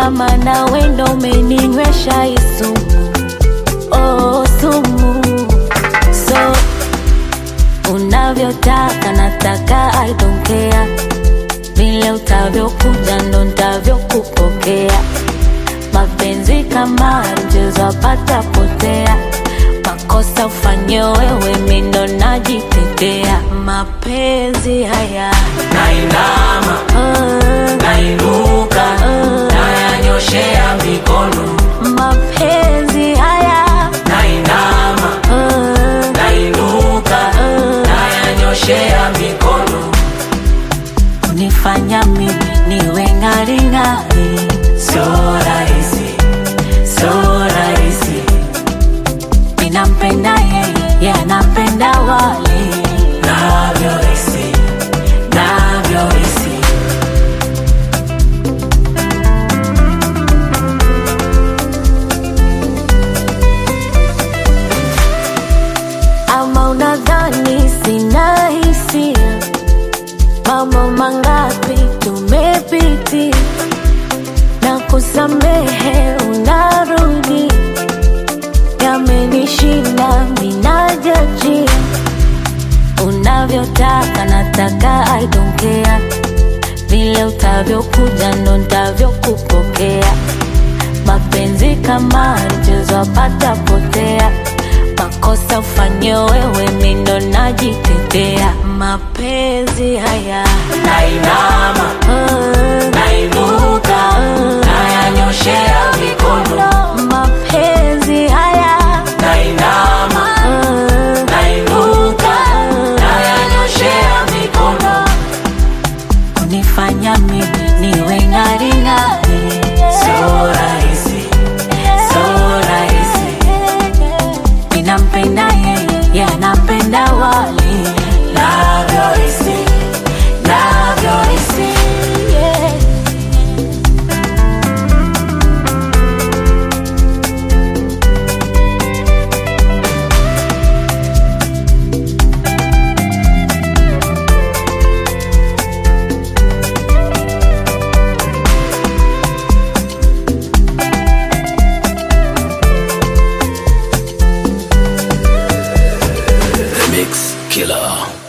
kama na wendo umeninywesha hii sumu oh, sumu so unavyotaka nataka I don't care vile utavyokuja ndo ntavyokupokea mapenzi kama mchezo apata potea makosa ufanye wewe mindo najitetea mapenzi haya nainama uh, nainuka nayanyoshea mikono mapenzi haya nainama uh, nainuka nayanyoshea mikono unifanya mimi niwe ng'aring'ari sio rahisi sio rahisi ninampenda yeye ye anampenda wale navyohisi navyohisi ama unadhani sina hisia mambo mangapi tumepitia na kusamehe unarudi yamenishinda minajajia unavyotaka nataka I don't care vile utavyokuja ndo ntavyokupokea mapenzi kama mchezo apata potea makosa ufanye wewe mindo najitetea mapenzi haya nainama uh, nainuka nayanyoshea mikono mapenzi haya nainama uh, nainuka nayanyoshea mikono unifanya mimi niwe ng'aring'ari sio rahisi sio rahisi ninampenda yeye ye anampenda wale navyohisi navyohisi yeah. Mix Killer